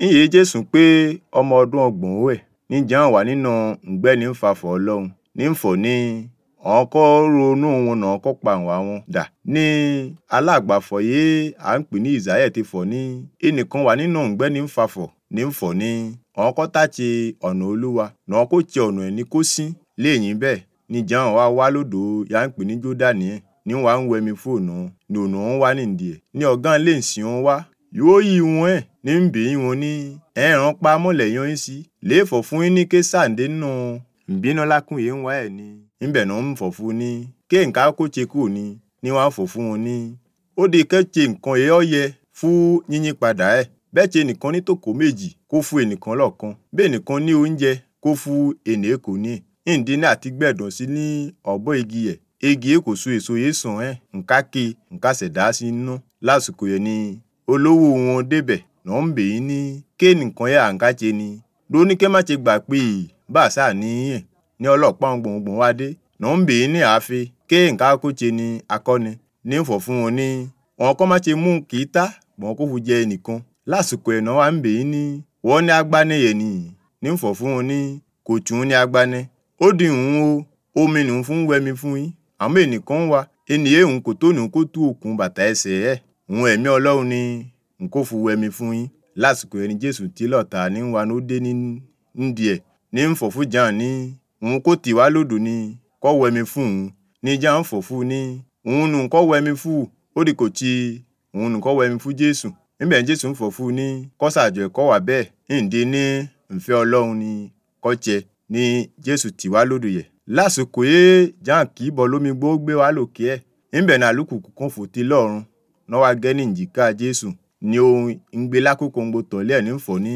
ńyèé jésù pé ọmọ ọdún ọgbọ̀n ó ẹ̀ níjà wà nínú ǹgbẹ́ ní ń fafọ̀ ọlọ́run ní ń fọ̀ ní àwọn kọ́ ronú wọn náà kọ́ pa àwọn àwọn dà ní alágbàfọ̀ yé à ń pè ní ìsáyẹ̀ ti fọ̀ ní ẹnìkan wà nínú ǹgbẹ́ ní ń fafọ̀ ní ń fọ̀ ní àwọn kọ́ tàti ọ̀nà olúwa náà kó ti ọ̀nà ẹ̀ ní kó sín léyìn bẹ́ẹ̀ níjà wà wá lódò yà ń pè ní jódánì ẹ̀ ní wàá ń wẹmi fóònù ní ònà wọn wá nìdí ẹ̀ ní ọ̀gán lè sìn wọn wá yóò yí wọn ẹ̀ ní ń bèé wọn ní ẹ̀ràn pa mọ́lẹ̀ yan yín sí léèfọ̀ fún yín ní ké sàǹdé nù ìbínú lákùn yìí ń wá ẹ̀ ní ńbẹ̀ náà ń fọ̀ fún ní ké nǹkan kó ṣe kú ní ní wàá fọ̀ fún wọn ní ó di kẹ́ẹ̀ṣe nǹkan èyí ọ̀yẹ fún yínyín padà ẹ̀ bẹ́ẹ̀ ṣe nìkan ní tòkó méjì kó fún ẹnìkan lọ́ọ̀kan bẹ́ẹ̀ nìkan ní oúnjẹ kó fún ènìyàn kò ní ìdí ní àti gbẹ̀dọ̀ sí ní ọ̀bọ̀ igi ẹ̀ igi yìí kò so èso yìí sàn ẹ̀ nǹka ke nǹka ṣẹ̀dá sí inú lásìkò yẹn ni olówó wọn débẹ̀ náà ń bèé ní ké nìkan yẹ à ń káṣe ni lóní ké má ṣe gbà pé bá a sáà níyẹn ní ọlọ́pàá gbọ̀ngbọ̀n wá dé náà ń bèé ní àáfin ké nǹka kó ṣe ni akọni ní fọ̀ fún wọn ní wọn kọ́ má ṣe mú kì í tá wọn kó fu jẹ nìkan lásìkò ẹ̀ náà wà ń bèé ní wọ́n ní agbániyẹ̀ ni ní fọ̀ fún wọn ní kò tún ní agbáni ó di ìhun o omi nìhun fún wẹmi fún yín àmọ́ ẹnìkan wà ènìyàn òun kò tó nìhun kó tú òkun bàtà ẹsẹ̀ ẹ̀ òun ẹ̀mí ọlọ́run ni n kò fu wẹmi fún yín lásìkò ẹni jésù tí lọ́ta ní wa ló dé ní ndí ẹ̀ ní ń fọ̀ fún jan ní òun kò tì wá lódò ní kọ́ wẹmi fún òun ní jan ń fọ̀ fún ní òun nù kọ́ wẹmi fún ó di kò tí òun nù kọ́ wẹmi fún jésù níbẹ̀ jésù ń fọ̀ fún ní kọ́sàjọ ẹ̀kọ́ wà bẹ́ẹ̀ ǹdí ní ìfẹ́ ọlọ́run ní kọ́jẹ ní jésù tì wá lódò yẹ lásìkò yé jan kì í bọ̀ lómi gbó gbé wá lòkè ẹ̀ níbẹ̀ ní àlùkùkù kan fòtí lọ́run náà wá gẹ́ ní ìjìká jésù ní ohun ìgbé lákòókò ń gbo tọ̀lé ẹ̀ ní fọ̀ ní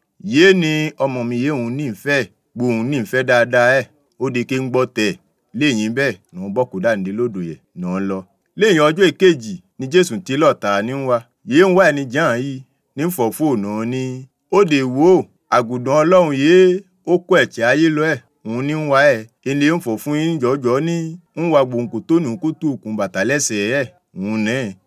yé ni ọmọ mi yé òun ní ìfẹ́ gbóhùn ní ìfẹ́ dáadáa ẹ̀ ó di ké ń gbọ́ tẹ̀ léyìn bẹ́ẹ̀ ní wọ́n bọ́ kó dáǹdé lódò yẹ ní wọ́n lọ. léyìn ọjọ́ èkejì ni jésù tí lọ́ta ní ń wá yé ń wá ẹni jàn yìí ní fọ̀ fóònù ní ó dè wò àgùdàn ọlọ́run yé ó kó ẹ̀chẹ́ ayé lọ ẹ̀ òun ní ń wá ẹ̀ ilé ń fọ̀ fún yín jọjọ́ ní ń wá gbòǹkò tó nù kó tó òkun bàtà lẹ́sẹ̀ ẹ̀ òun náà